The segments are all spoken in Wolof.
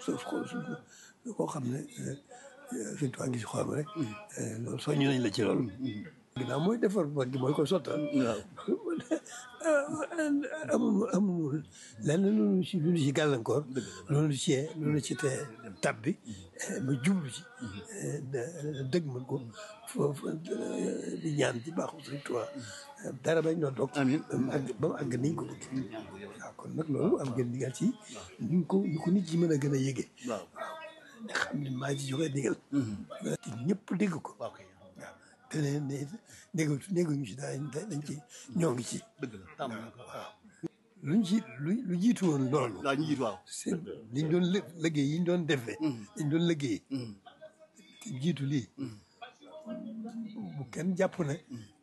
soo koo xam ne suñ tubaab ngi si xolam rek loolu soññu nañ la ci loolu ginnaaw mooy defar mag gi mooy ko sottal amul amul lenn loolu ci lu ci gàllankoor loolu ci loolu ci te tab bi ba jublu ci dëgg mën ko foofu di ñaan ci baaxu suñ tubaab dara bañ doon dog amiin ba mu àgg ba mu àgg niñ ko bëgg waaw kon nag loolu am ngeen digal ci ñu ko ñu ko nit ci mën a gën a yëgee waaw nga xam ne maa ci joxe digal te ñëpp dégg ko waaw kay waaw te ne ne déggu dégguñu ci dañ dañ ci ñoo ngi ci dëgg la tàmm na ko waaw luñ ci lu lu jiitu woon loolu waaw ñu jiit waaw c'est liñ doon lë liggéey yi ñu doon defee liñ doon liggéey te jiitu lii bu kenn jàpp ne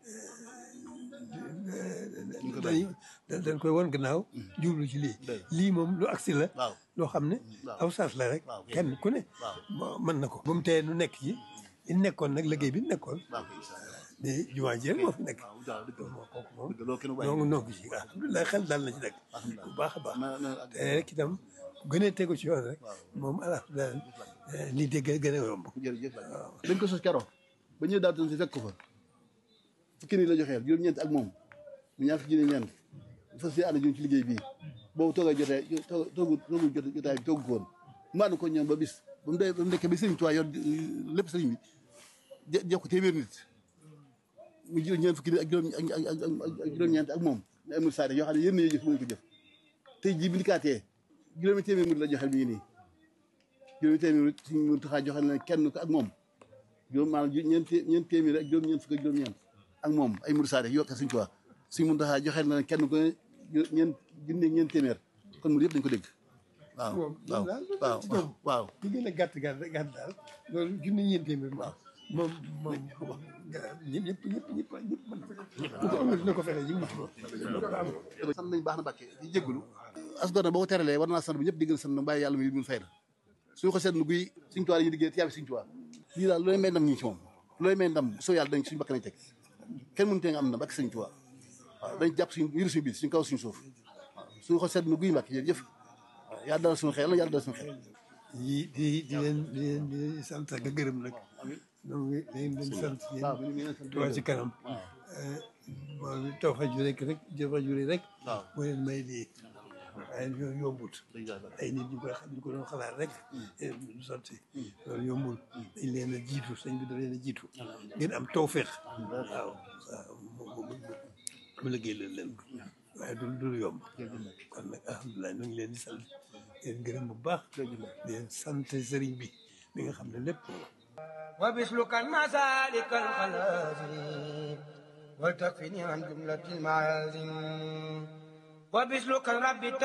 dañ dañ koy won gannaaw jublu ci lii lii moom lu agsi la waaw loo xam ne waaw. aw saas la rek waaw. kenn ku ne waaw. mën na ko ba mu tee nu nekk ci li nekkoon nag liggéey bi nekkoon waaw kay incha allah de jumaa ji rek moo fi nekk waaw waaw dëgg la moo kooku moom dëgg loolu kenn bàyyi noo noo ngi ci alhamdulilah xel daal na ci nag bu baax a baax na na te rek itam gënee tegu ci yoon rek moom alhamdulilah lii dégg gën a yomb jërëjëf dañ ko sos keroog ba ñëw daal si fekk ko fa fukki nii la joxeel juróom-ñeent ak moom mu ñaar fukki ñeent fas yéene ànd ñun ci liggéey bii boobu toogay jotee toog toogu toogu jot jotaay bi toogu ko woon mu ànd ko ñoom ba bis ba mu dee ba mu nekkee ba sëriñ Tuubaa yor lépp sëriñ bi je jox ko téeméer nit mu jël ñeent fukki nit ak juróom ak ak ak juróom-ñeent ak moom ne amul saa yoo xam ne yéen ñoo jëf mënuñ ko jëf tey jii bi ndikaatee juróomi téeméer nit la joxeel mi ngi nii juróomi téeméer nit suñu mun taxaa joxeel na kenn ko ak moom juróom maanaam ju- ñeent té- ñeent téeméer ak juróom ñeent fukk ak juróom-ñeent ak moom ay murid saade yokk suñ tuwaa suñ mun taxaa joxeel na kenn ko ne ju- ñeent junne ñeent téeméer kon murid yëpp dañ ko dégg waaw moom waaw daal waaw waaw waaw li gën a gàtt gàtt gàtt daal loolu junni ñeent téeméer moom moom moom ñëpp ñëpp ñëpp ñëpp ñëpp mën na ko amul dina ko fexe ñu mutu ko sant nañ baax na Mbàkke di jégalu as gor na boo ko teralee war naa sant bi ñëpp di gën a sant na bàyyi yàlla mi mun fay la suñu ko seetlu guy suñ tuwaa yi liggéey tiyaab suñ tuwaa lii daal looy may ndam ñi ci moom looy may ndam soo yàlla dañ suñu bakk nañ teg kenn mënu tee nga am ndam ak suñ tuwaa waaw dañ jàpp suñ yëru suñu biir suñ kaw suñu suuf waaw suñu ko seetlu guy Mbàkke jërëjëf waaw yàlla dalal suñu xel la yàlla dalal suñu xel di di di leen di leen di leen sant ak a gërëm nag donc dañ leen sant waaw yéen ñu ngi leen sant Touba ci kanam moom taw fa ju rek rek jëfa ju rek waaw. moo leen may lii waaye ñoo yombut dëgg yàlla ay nit ñu koy xam ñu ko doon xalaat rek du sotti loolu yombul dañ leen a jiitu sëñ bi da leen a jiitu ngeen am tawféex waaw waaw mu mu mu liggéey leen leen ko waaye du du yomb kon nag alhamdulilah ñu ngi leen di sant leen gërëm bu baax di leen sant sëriñ bi mi nga xam ne lépp وبسلك المسالك الخلازم وتكفني عن جملة المعازم وبسلك الرب